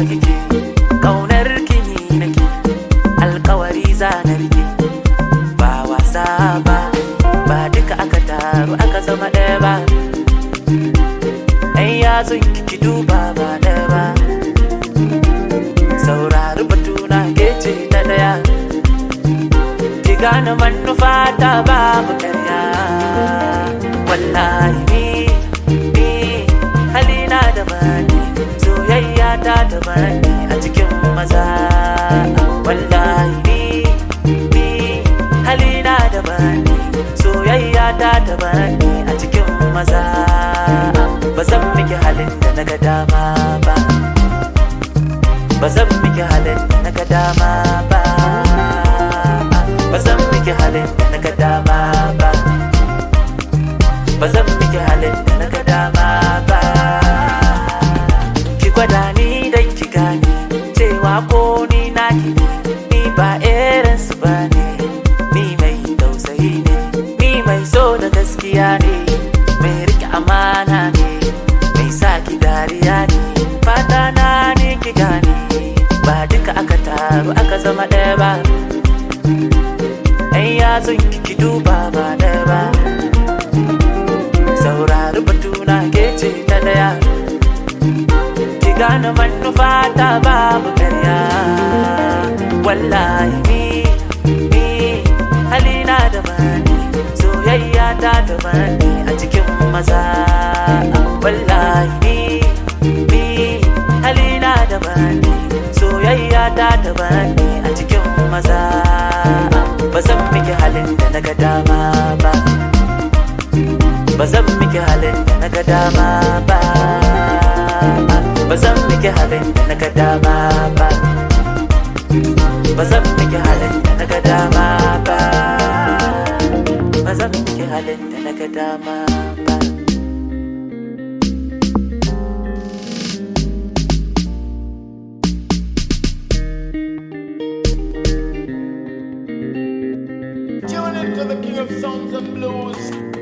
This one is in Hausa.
kike kaunar kini nake alkawari zanar ki ba wasa ba ba duka aka taru aka zama ɗaya ba ɗan yatsun ki duba ba ɗaya ba saurari batuna ke ce ta ɗaya ki gane manufa ta babu karya wallahi ni ni halina da bani soyayya ta da bani a cikin maza wallahi ni ni halina da bani soyayya ta da bani a cikin maza ba zan miki halin da na ga dama ba ba zan miki halin da na ga dama ba ba zan miki halin da na ga dama ba ba zan miki halin da na ga dama ba ki gwada ni dan ki gane cewa ko ni naki ne ni ba irin su ba ne ni mai tausayi ne ni mai so da gaskiya ne mai rike amana ne mai sa ki dariya ne fata na ne ki gane ba duka aka taru aka zama ɗaya ba ɗan yatsun ki ki duba ba ɗaya ba saurari batuna ke ce ta ɗaya ki gane manufa ta babu karya wallahi ni ni halina da bani soyayya ta da bani a cikin maza wallahi ni ni halina da bani soyayya ta da bani a cikin maza ba zan miki halin da na ga dama ba ba zan miki halin da na ga dama ba ba zan miki halin da na ga dama ba ba zan miki halin da na ga dama ba ba zan miki halin da na ga dama ba Tune into the King of Sounds and Blues.